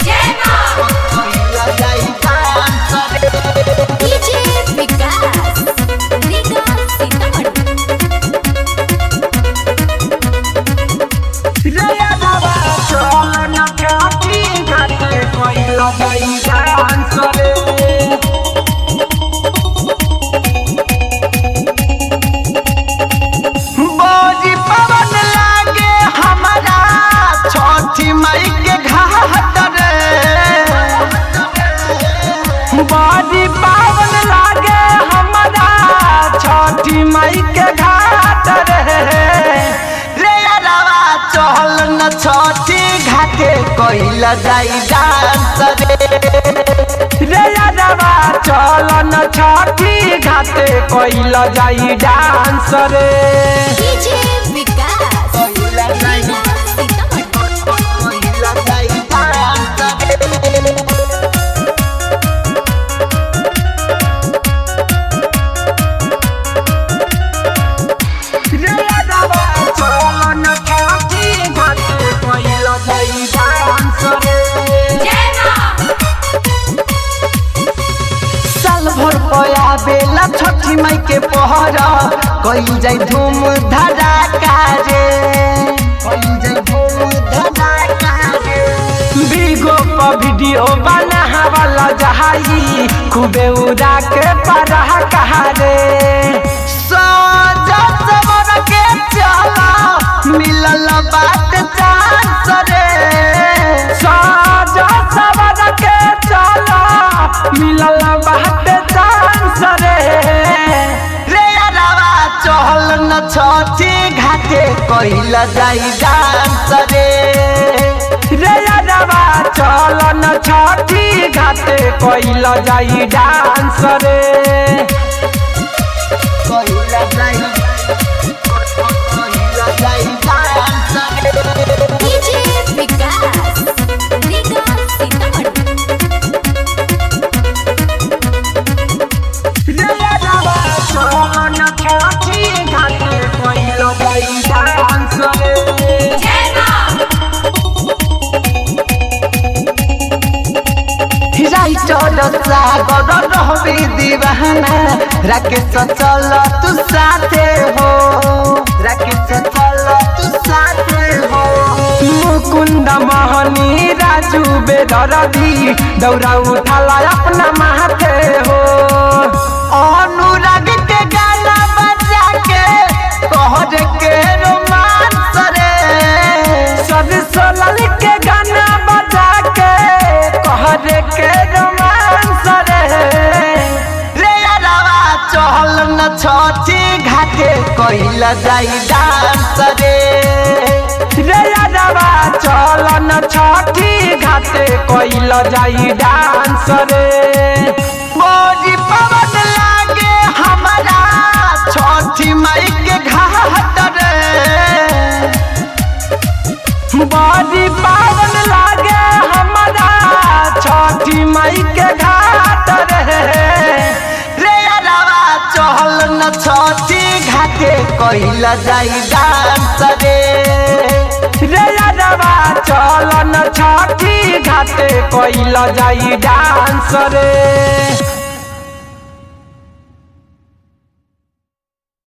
DJ Vikas Vikas Sitamarhi बड़ी पवन लागे हमारा छठी मई के घाट रे बड़ी पावन लागे हमारा छठी मई के घाट रे रे अरवा चहल न छठी घाटे कइला जाई डांस रे रे अरवा चहल न छठी घाटे कइला जाई डांस रे डीजे विकास विकास सीतामढ़ी साल भर पया बेला छठी माई के पहरा कई जाई धूम धड़ाका रे कई जाई धूम धड़ाका रे बीगो पर वीडियो बना वाला जहाई खूबे उड़ा के पढ़ा कहा रे सजा सवर के चला मिलल बात चांस रे सजा सवर के चला मिलल बात चांस रे रे अरवा चहल न छठी घाटे कइला जाई डांस रे रे अरवा चल न छठी घाटे कइला जाई डांस रे कइला जाई कइला जाई डांस रे डीजे विकास विकास सीतामढ़ी राइटर सागर रहबे दीवाना राकेश चल तू साथे हो राकेश चल तू साथे हो मुकुंद मोहनी राजू बेदरदी दौड़ा उठाला अपना माथे हो अनुराग के गाना बजा के कहर के रोमांस रे सरसो लाल के गाना बजा के कहर के रोमांस रे रे अरवा चहल न छठी घाटे कइला जाई डांस रे रे अरवा चल न छठी घाटे कइला जाई डांस रे बड़ी पवन लागे हमारा छठी मई के घाट रे बड़ी पावन लागे हमारा छठी मई के घाट रे रे अरवा चहल न छठी घाटे कइला जाई डांस रे रे अरवा चल न छठी घाटे कइला जाई डांस रे